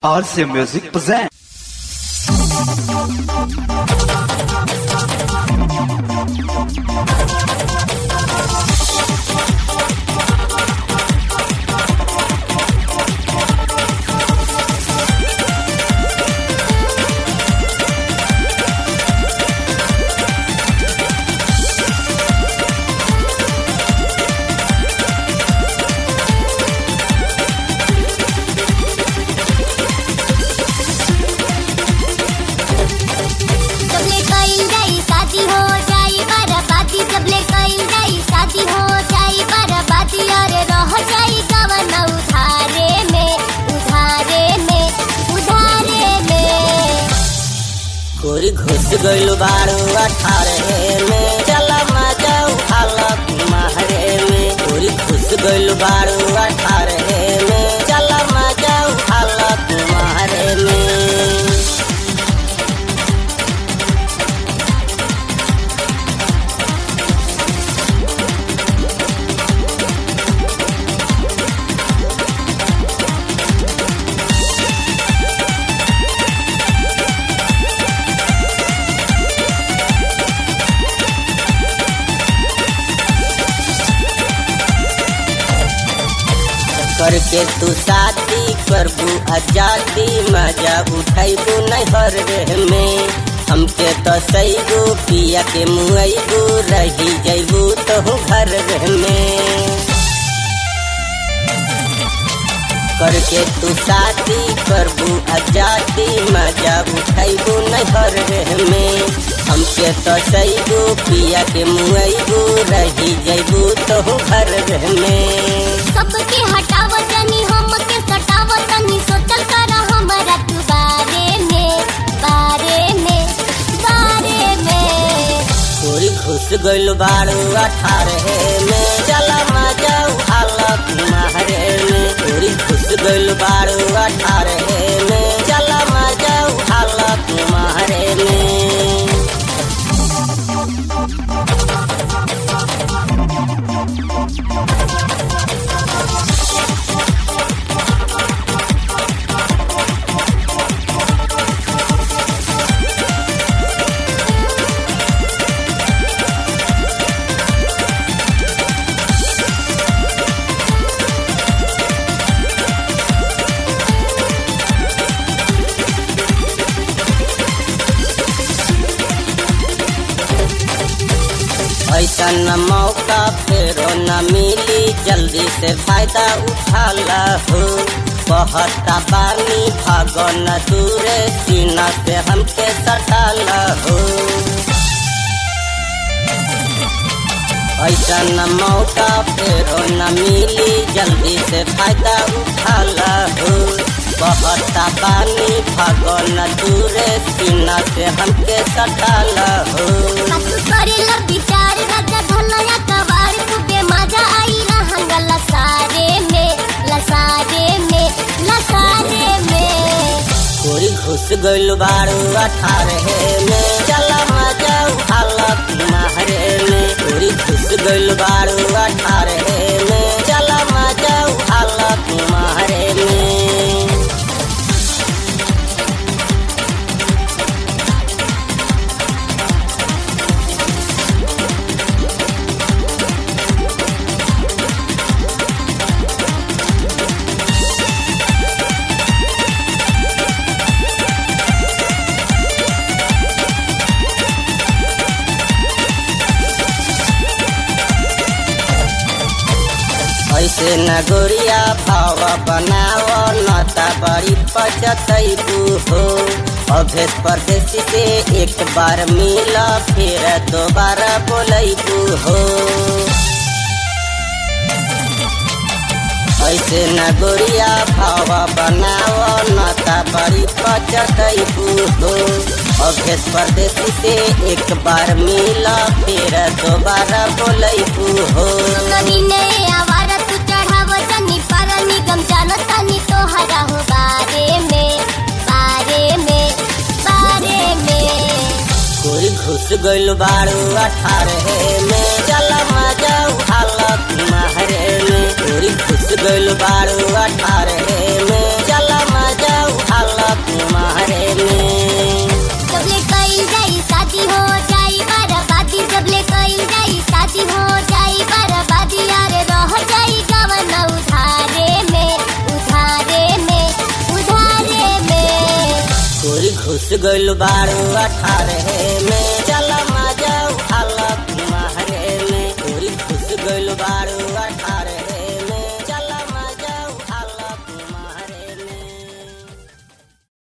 RC Music presents. सबले कईल जाई शादी हो जाई बराबादी सबले कईल जाई शादी हो जाई बराबादी अरे रह जाई गवन उधारे में उधारे में उधारे में कोरी घुस गइल बारू अठारहे में चल मजा उठाला तुम्हारे में कोरी घुस गइल बारू अठारहे में चल मजा उठाला तुम्हारे में करके तू शादी करबू आजादी मजा उठाइबू नहर रे में हमके तो सैगू पिया के मुआइबू रही जैबू तो घर रे में करके तू शादी करबू आजादी मजा उठाइबू नहर रे में हमके तो सैगू पिया के मुआइबू रही जैबू तो घर रे में सबके हटाव तनी हमके सटाव तनी सोचल कर हमरा तू बारे में बारे में बारे में कोरी घुस गइल बारू अठारहे में चल मजा उठाला तुम्हारे में कोरी घुस गइल बारू अठारहे में चल मजा उठाला तुम्हारे में ऐसा न मौका फेरो न मिली जल्दी से फायदा उठा हो कहता पानी भागो न दूरे सीना से हमके सटा हो ऐसा न मौका फेरो न मिली जल्दी से फायदा उठा हो कहता पानी भागो न दूरे सीना से हमके सटा हो मत करेला विचार राजा धनया कवार खूबे मजा आई रहंग लसारे में लसारे में लसारे में कोरी घुस गइल बारू अठारहे में चल मजा उठाला तुम्हारे में कोरी घुस गइल बारू अठारहे में चल मजा उठाला तुम्हारे में ऐसे न गोरिया भाव बनाव नता बड़ी पचतैबू हो अभेस परदेसी से एक बार मिला फिर दोबारा बोलैबू हो ऐसे न गोरिया भाव बनाव नता बड़ी पचतैबू हो अभेस परदेसी से एक बार मिला फिर दोबारा बोलैबू हो कभी ने आवारा तू चढ़ाव तनी पर निगम जानो तनी तो हरा हो बारे में बारे में बारे में कोरी घुस गइल बारू अठारहे में चल मजा उठाला तुम्हारे में कोरी घुस गइल बारू अठारहे में चल मजा उठा गोरी घुस गइल बारू अठारह में चल मजा उठाल कुमारे में गोरी घुस गइल बारू अठारह